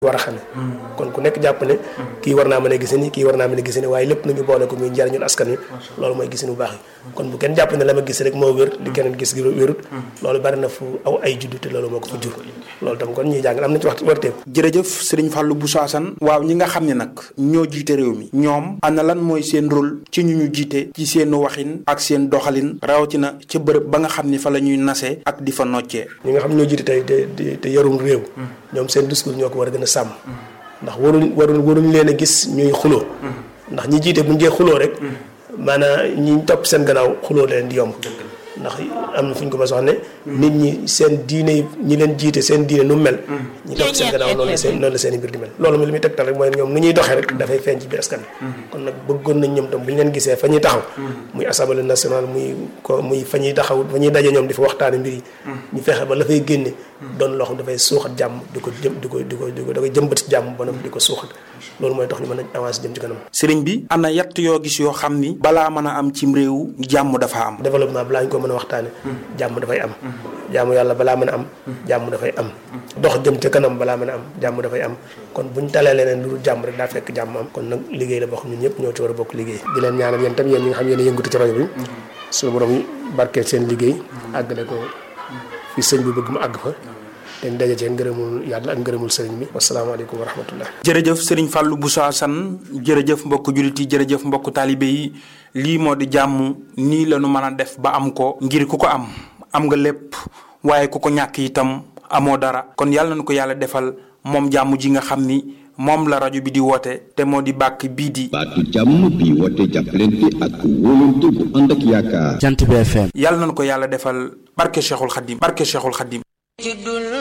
war a xamee kon ku nekk jàpp ne kii war naa mën a gise ni kii war naa mën a gise ni waaye lépp nañu boole ko muy njariñul askan wi loolu mooy gisin bu baax yi kon bu kenn jàpp ne la ma gis rek moo wér di keneen gis gi wérut loolu bari na fu aw ay juddu te loolu moo ko fa jur loolu tam kon ñuy jàng am na ci waxtu warteem jërëjëf sëriñ Fallou Bousso Assane waaw ñi nga xam ne nag ñoo jiite réew mi ñoom ana lan mooy seen rôle ci ñu ñu jiite ci seen waxin ak seen doxalin rawatina ca bërëb ba nga xam ni fa la ñuy nasee ak di fa noccee ñi nga xam ñoo jiite tey te te yorum réew ñoom seen discours ñoo ko war a gën a sàmm ndax waruñ waruñ waruñ leen a gis ñuy xuloo ndax ñi jiite bu ñu dee xuloo rek maanaam ñi topp seen gannaaw xuloo leen di yomb ndax am na fu ñu ko mas wax ne nit ñi seen diine ñi leen jiite seen diine nu mel ñi topp seen gannaaw noonu la seen noonu la seen i mbir di mel loolu mi li muy tegtal rek mooy ñoom nu ñuy doxee rek dafay feeñ ci biir askan kon nag bëggoon nañ ñoom tam bu ñu leen gisee fa ñuy taxaw muy assemblée nationale muy ko muy fa ñuy taxaw fa ñuy daje ñoom di fa waxtaane mbir yi ñu fexe ba la fay génne doon loo xam dafay suuxat jàmm di ko jëm di ko di ko di ko da koy jëmbat ci jàmm ba di ko suuxat loolu mooy tax ñu mën a avancer jëm ci kanam sëriñ bi ana yatt yoo gis yoo xam ni balaa mën a am cim réew jàmm dafa am développement balaa ñu ko mën a waxtaane jàmm dafay am jàmm yàlla balaa mën a am jàmm dafay am dox jëm ca kanam balaa mën a am jàmm dafay am kon buñ talee leneen lu dul jàmm rek daa fekk jàmm am kon nag liggéey la boo xam ñun ñëpp ñoo ci war a bokk liggéey di leen ñaanal yéen tam yéen ñi nga xam yéen a yëngatu ci rajo bi suñu borom barkeel seen liggéey àggale ko fi sëñ bi bëgg mu àgg fa dañ daje cee ngërëmul yàlla ak ngërëmul sëriñ bi wasalaamaaleykum wa rahmatullah jërëjëf sëriñ Fallou Bousso Assane jërëjëf mbokk jullit yi jërëjëf mbokk taalibe yi lii moo di jàmm nii la ñu mën a def ba am ko ngir ku ko am am nga lépp waaye ku ko ñàkk itam amoo dara kon yàlla na ko yàlla defal moom jàmm ji nga xam ni moom la rajo bi di woote te moo di bàkk bii di baatu jàmm bi woote jàppalante ak wóolante bu ànd ak yaakaar jant bi FM yàlla na ko yàlla defal barke Cheikhul Khadim barke Cheikhul Khadim